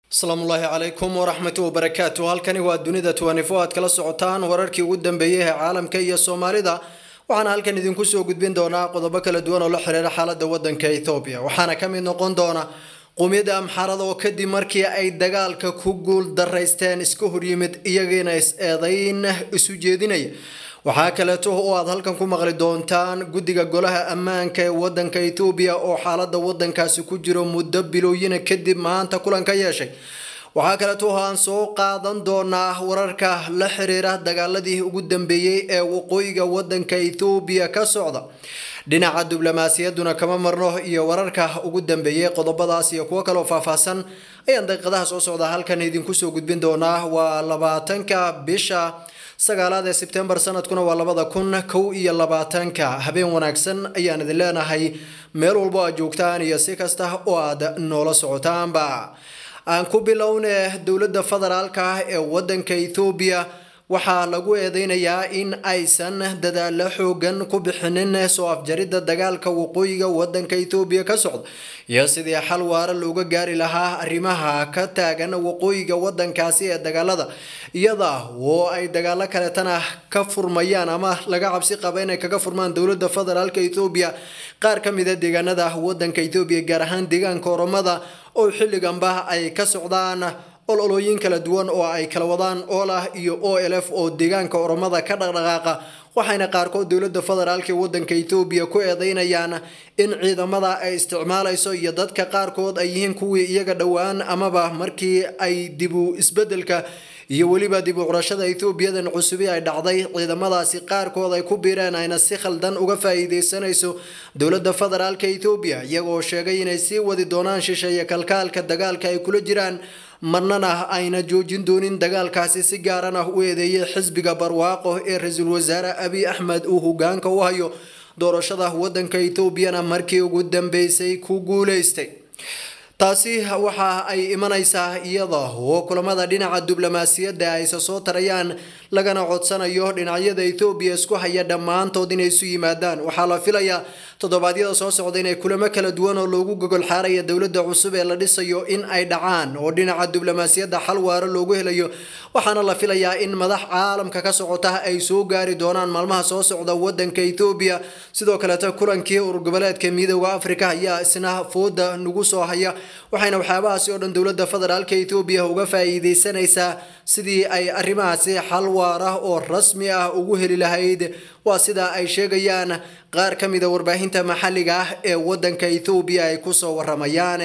asalaamullaahi calaykum waraxmatu wabarakaatu halkani waa dunida tuwanifo aad kala socotaan wararkii ugu dambeeyey ee caalamka iyo soomaalida waxaana halkan idinku soo gudbin doonaa qodobo kala duwan oo la xiriira xaalada wadanka ethoobiya waxaana ka mid noqon doona qowmiyadda amxaarada oo kadib markii ay dagaalka ku guul daraysteen iska horyimid iyagiina is-eedayn isu jeedinaya waxaa kaleeto oo aad halkan ku maqli doontaan guddiga golaha ammaanka ee wadanka etoobiya oo xaalada wadankaasi ku jiro muddo bilooyina kadib maanta kulan ka yeeshay waxaa kaleeto oo aan soo qaadan doonaa wararka la xiriira dagaaladii ugu dambeeyey ee waqooyiga wadanka ethoobiya ka socda dhinaca diblomaasiyadduna kama marno iyo wararka ugu dambeeyey qodobadaas iyo kuwo kaleo faahfaahsan ayaan daqiiqadaha soo socda halkan idinku soo gudbin doonaa waa labaatanka bisha sagaalaad ee sebtembar sanadkuna waa labada kun kow iyo labaatanka habeen wanaagsan ayaan idin leenahay meel walbo aad joogtaan iyo si kasta oo aad noola socotaanba aan ku bilowne dowladda federaalka ee wadanka ethoobiya waxaa lagu eedeynayaa in aysan dadaalo xoogan ku bixinin soo afjaridda dagaalka waqooyiga wadanka ethoobiya ka socda iyo sidii xal waara looga gaari lahaa arrimaha ka taagan waqooyiga wadankaasi ee dagaalada iyada oo ay dagaalo kaleetana ka furmayaan ama laga cabsi qaba inay kaga furmaan dowladda federaalka ethoobiya qaar ka mida deegaanada wadanka ethoobiya gaar ahaan deegaanka oromada oo xilliganba ay ka socdaan ololooyin kala duwan oo ay kala wadaan olah iyo o l f oo deegaanka oromada ka dhaqdhaqaaqa waxayna qaarkood dowladda federaalka ee wadanka ethoobiya ku eedeynayaan in ciidamada ay isticmaalayso iyo dadka qaarkood ay yihiin kuwii iyaga dhowaan amaba markii ay dibu isbedelka iyo weliba dib u curashada ethoobiyadan cusubi ay dhacday ciidamadaasi qaarkood ay ku biireen ayna si khaldan uga faa'iideysanayso dowladda federaalka ethoobiya iyagoo sheegay inay sii wadi doonaan shisheeye kalkaalka dagaalka ay kula jiraan marnana ayna joojin doonin dagaalkaasi si gaarana u eedeeyay xisbiga barwaaqo ee ra-iisul wasaare abiy axmed uu hogaanka u hayo doorashada wadanka etoobiyana markii ugu dambeysay ku guuleystay taasi waxa ay imanaysaa iyada oo kulamada dhinaca diblomaasiyadda ayse soo tarayaan lagana codsanayo dhinacyada ethoobiya isku haya dhammaantood inay isu yimaadaan waxaa la filayaa toddobaadyada soo socda inay kulamo kala duwan oo loogu gogol xaaraya dowladda cusub ee la dhisayo in ay dhacaan oo dhinaca diblomaasiyadda xal waaro loogu helayo waxaana la filayaa in madax caalamka ka socota ay soo gaari doonaan maalmaha soo socda wadanka ethoobiya sidoo kaleeto kulankii urgoboleedka midooda africa ayaa isna fooda nagu soo haya waxayna waxyaabahaasi oo dhan dowladda federaalka ethoobiya uga faa'iideysanaysaa sidii ay arrimahaasi xal waara oo rasmi ah ugu heli lahayd waa sida ay sheegayaan qaar ka mida warbaahinta maxalliga ah ee wadanka ethoobiya ay kusoo waramayaan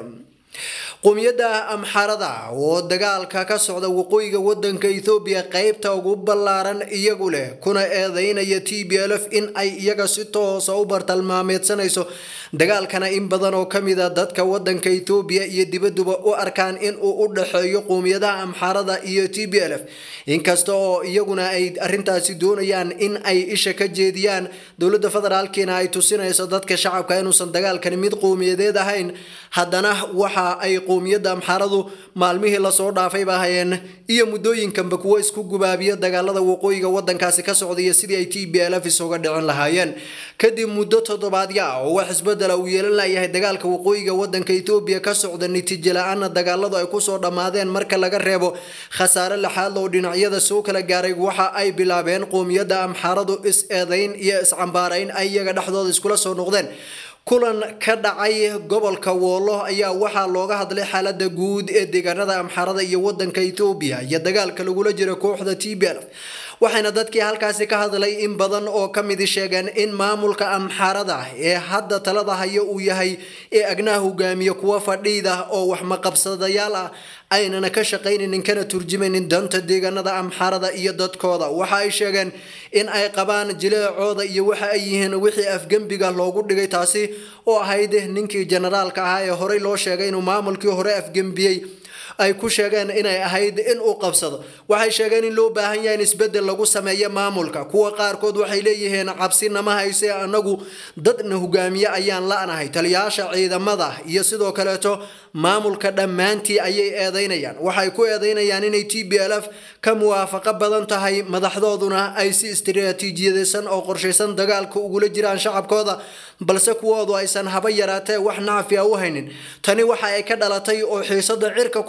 qowmiyadda amxarada oo dagaalka ka socda waqooyiga wadanka ethoobiya qeybta ugu ballaaran iyagu leh kuna eedeynaya t b l f in ay iyaga si toosa u bartalmaameedsanayso dagaalkana in badan oo kamida dadka wadanka ethoobiya iyo dibaduba u arkaan in uu u dhexeeyo qowmiyadaha amxarada iyo t b l f inkasta oo iyaguna ay arintaasi doonayaan in ay isha ka jeediyaan dowladda federaalkiina ay tusinayso dadka shacabka inuusan dagaalkani mid qowmiyadeed ahayn haddana waxa ay qowmiyadda amxaradu maalmihii lasoo dhaafayba hayeen iyo muddooyinkanba kuwo isku gubaabiya dagaalada waqooyiga wadankaasi ka socdaiyo sidii ay t b l f isuga dhicin lahaayeen kadib muddo toddobaadya ah oo wax isbedela uu yeelan layahay dagaalka waqooyiga wadanka ethoobiya ka socda natiijo la-aana dagaaladu ay kusoo dhammaadeen marka laga reebo khasaare laxaad oo dhinacyada soo kala gaaray waxa ay bilaabeen qowmiyadda amxaradu is-eedayn iyo iscambaarayn ay iyaga dhexdooda iskula soo noqdeen kulan ka dhacay gobolka woolo ayaa waxaa looga hadlay xaalada guud ee deegaanada amxarada iyo wadanka ethoobiya iyo dagaalka lagula jiro kooxda t b l waxayna dadkii halkaasi ka hadlay in badan oo ka midi sheegeen in maamulka amxarada ee hadda talada haya uu yahay ee agnaha hogaamiya kuwa fadhiida oo waxmaqabsadayaal ah aynana ka shaqaynaynin kana turjumaynin danta deegaanada amxarada iyo dadkooda waxa ay sheegeen in ay qabaan jileecooda iyo waxa ay yihiin wixii afgembiga loogu dhigay taasi oo ahayd ninkii generaalka ahaa ee horey loo sheegay inuu maamulkii hore afgembiyey ay ku sheegeen inay ahayd in uu qabsado waxay sheegeen in loo baahan yahay in isbedel lagu sameeyo maamulka kuwa qaarkood waxay leeyihiin cabsi nama hayse anagu dadna hogaamiye ayaan la-nahay taliyaasha ciidamada iyo sidoo kaleeto maamulka dhammaantii ayay eedeynayaan waxay ku eedeynayaan inay t b l f ka muwaafaqo badan tahay madaxdooduna ay si istiraatiijiyadeysan oo qorshaysan dagaalka ugula jiraan shacabkooda balse kuwoodu aysan haba yaraatee wax nacfi a u haynin tani waxa ay ka dhalatay oo xiisada cirka ku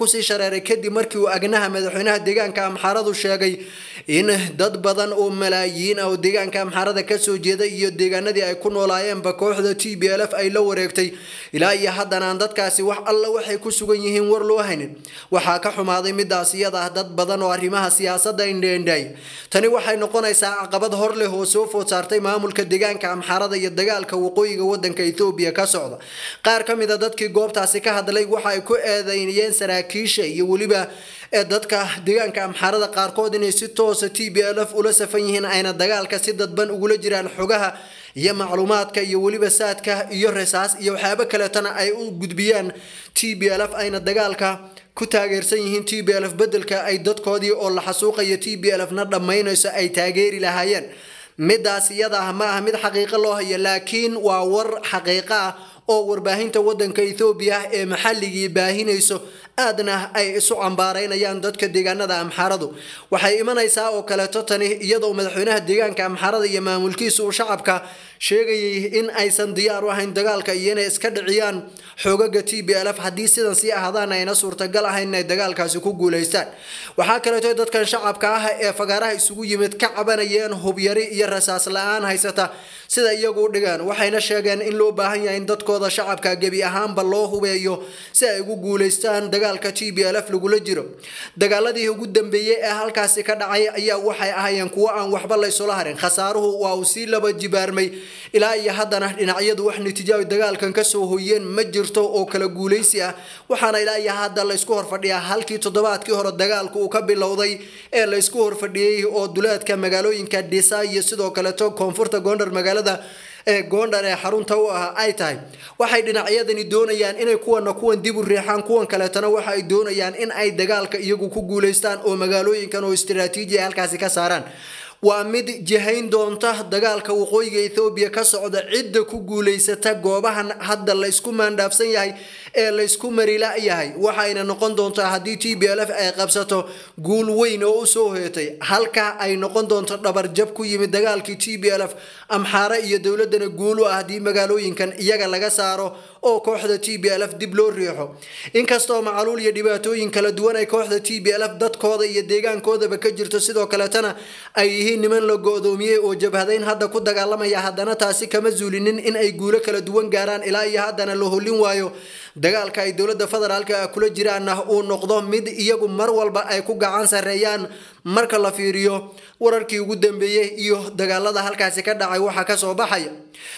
sii shareeray kadib markii uu agnaha madaxweynaha deegaanka amxaaradu sheegay in dad badan oo malaayiin ah oo deegaanka amxaarada kasoo jeeda iyo deegaanadii ay ku noolaayeenba kooxda t b l f ay la wareegtay ilaa iyo haddana aan dadkaasi wax alla waxay ku sugan yihiin war loo haynin waxaa ka xumaaday midaas iyada ah dad badan oo arrimaha siyaasadda indheendhaay tani waxay noqonaysaa caqabad hor leh oo soo food saartay maamulka deegaanka amxaarada iyo dagaalka waqooyiga wadanka ethoobiya ka socda qaar ka mid a dadkii goobtaasi ka hadlay waxa ay ku eedeynayeen saraakiisha iyo weliba ee dadka deegaanka amxaarada qaarkood inay si toosa t b l f ula safan yihiin ayna dagaalka si dadban ugula jiraan xogaha iyo macluumaadka iyo weliba saadka iyo rasaas iyo waxyaabo kaleetana ay u gudbiyaan t b l f ayna dagaalka ku taageersan yihiin t b l f bedelka ay dadkoodii oo la xasuuqayo t b l f na dhammaynayso ay taageeri lahaayeen midaas iyada ah ma aha mid xaqiiqo loo hayo laakiin waa war xaqiiqo ah oo warbaahinta wadanka ethoobiya ee maxalligii baahinayso aadna ay isu cambaaraynayaan dadka deegaanada amxaaradu waxay imanaysaa oo kaleeto tani iyadoo madaxweynaha deegaanka amxaarada iyo maamulkiisa uu shacabka sheegayay in aysan diyaar u ahayn dagaalka iyo inay iska dhiciyaan xoogaga t b l f haddii sidan sii ahaadaan ayna suurtagal ahayn inay dagaalkaasi ku guulaystaan waxaa kaleeto dadkan shacabka ah ee fagaaraha isugu yimid ka cabanayeen hubyari iyo rasaas la-aan haysata sida iyagu u dhigaan waxayna sheegeen in loo baahan yahay in dadkooda shacabka gebi ahaanba loo hubeeyo si ay ugu guulaystaan dagaalka t b l f lagula jiro dagaaladii ugu dambeeyey ee halkaasi ka dhacay ayaa waxay ahaayeen kuwo aan waxba laysula harin khasaaruhu waa uu sii laba jibaarmay ilaa iyo haddana dhinacyadu wax natiijaabi dagaalkan kasoo hoyeen ma jirto oo kala guulaysi ah waxaana ilaa iyo hadda laysku horfadhiyaa halkii toddobaadkii hore dagaalku uu ka bilowday ee laysku horfadhiyey oo duleedka magaalooyinka dhisa iyo sidoo kaleeto koonfurta goondhar magaalada ee goondhar ee xarunta u ah ay tahay waxay dhinacyadani doonayaan inay kuwana kuwan dib u riixaan kuwan kaleetana waxa ay doonayaan in ay dagaalka iyagu ku guulaystaan oo magaalooyinkan oo istiraatiiji ay halkaasi ka saaraan waa mid jihayn doonta dagaalka waqooyiga ethoobiya ka socda cidda ku guulaysata goobahan hadda laysku maandhaafsan yahay ee laysku marila yahay waxayna noqon doontaa haddii t b l f ay qabsato guul weyn oo usoo hoyatay halka ay noqon doonto dhabarjab ku yimid dagaalkii t b l f amxaare iyo dowladana guul u ah haddii magaalooyinkan iyaga laga saaro oo kooxda t b l f dib loo riixo inkastoo macaluul iyo dhibaatooyin kala duwan ay kooxda t b l f dadkooda iyo deegaankoodaba ka jirto sidoo kaletana ay yihiin niman la go-doomiyey oo jabhadayn hadda ku dagaalamaya haddana taasi kama zuulinin in ay guulo kala duwan gaaraan ilaa iyo haddana la holin waayo dagaalka ay dowladda federaalka kula jiraanna uu noqdo mid iyagu mar walba ay ku gacan sareeyaan marka la fiiriyo wararkii ugu dambeeyey iyo dagaalada halkaasi ka dhacay waxaa kasoo baxaya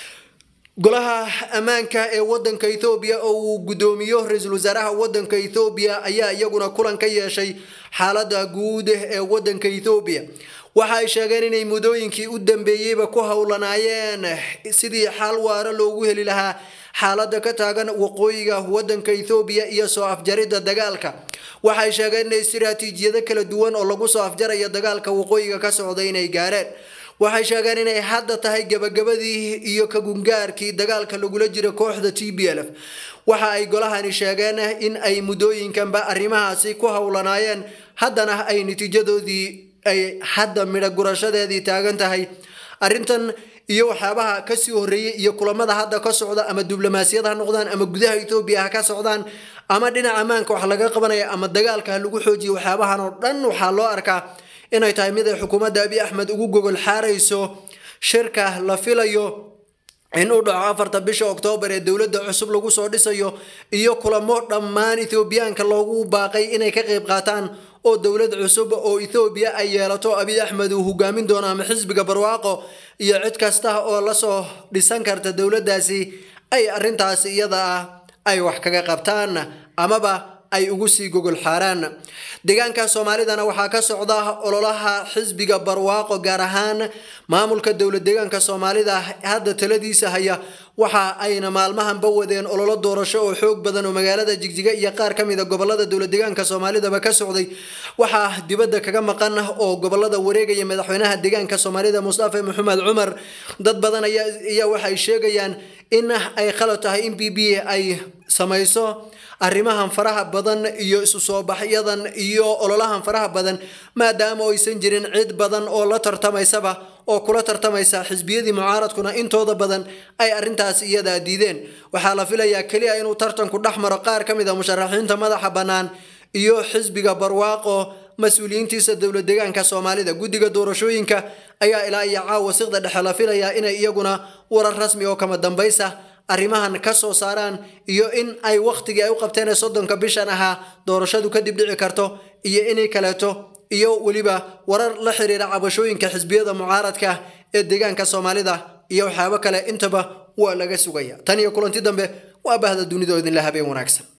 golaha ammaanka ee wadanka ethoobiya oo uu guddoomiyo ra-iisul wasaaraha wadanka ethoobiya ayaa iyaguna kulan ka yeeshay xaalada guud ee wadanka ethoobiya waxa ay sheegeen inay muddooyinkii u dambeeyeyba ku howlanaayeen sidii xal waara loogu heli lahaa xaalada ka taagan waqooyiga wadanka ethoobiya iyo soo afjaridda dagaalka waxay sheegeen inay istiraatiijiyado kala duwan oo lagu soo afjarayo dagaalka waqooyiga ka socda inay gaareen waxay sheegeen inay hadda tahay gabagabadii iyo kagungaarkii dagaalka lagula jira kooxda t b l f waxa ay golahani sheegeen in ay muddooyinkanba arrimahaasi ku howlanaayeen haddana ay natiijadoodii ay hadda midho gurashadeedii taagan tahay arrintan iyo waxyaabaha kasii horeeyey iyo kulamada hadda ka socda ama diblomaasiyad ha noqdaan ama gudaha etoobiya ha ka socdaan ama dhinaca ammaanka wax laga qabanaya ama dagaalka ha lagu xoojiyo waxyaabahan oo dhan waxaa loo arkaa inay tahay mid ay xukuumadda abiy axmed ugu gogol xaarayso shirka la filayo in uu dhaco afarta bisha oktoobar ee dowladda cusub lagu soo dhisayo iyo kulamo dhammaan ethoobiyaanka loogu baaqay inay ka qayb qaataan oo dowlad cusub oo ethoobiya ay yeelato abiy axmed uu hogaamin doono ama xisbiga barwaaqo iyo cid kasta oo lasoo dhisan karta dowladdaasi ay arrintaasi iyada ah ay wax kaga qabtaan amaba ay ugu sii gogol xaaraan deegaanka soomaalidana waxaa ka socda ololaha xisbiga barwaaqo gaar ahaan maamulka dowlad deegaanka soomaalida hadda taladiisa haya waxa ayna maalmahanba wadeen ololo doorasho oo xoog badan oo magaalada jigjiga iyo qaar ka mida gobolada dowlad deegaanka soomaalidaba ka socday waxaa dibadda kaga maqan oo gobolada wareegaya madaxweynaha deegaanka soomaalida mustafa maxamed cumar dad badan ayaa waxay sheegayaan in ay khalad tahay in b b ay samayso arrimahan faraha badan iyo isu soo baxyadan iyo ololahan faraha badan maadaama aysan jirin cid badan oo la tartamaysaba oo kula tartamaysa xisbiyadii mucaaradkuna intooda badan ay arrintaas iyadaa diideen waxaa la filayaa keliya inuu tartanku dhex maro qaar ka mid a musharaxiinta madaxa bannaan iyo xisbiga barwaaqo mas-uuliyiintiisa dowlad deegaanka soomaalida guddiga doorashooyinka ayaa ilaa iyo caawa siqda dhexe la filayaa inay iyaguna warar rasmi oo kama dambaysa arrimahan ka soo saaraan iyo in ay wakhtigii ay u qabteen ee soddonka bishan ahaa doorashadu kadib dhici karto iyo inay kaleeto iyo weliba warar la xiriira cabashooyinka xisbiyada mucaaradka ee deegaanka soomaalida iyo waxyaabo kale intaba waa laga sugaya tan iyo kulanti dambe waa bahda dunidoo idinla habeen wanaagsan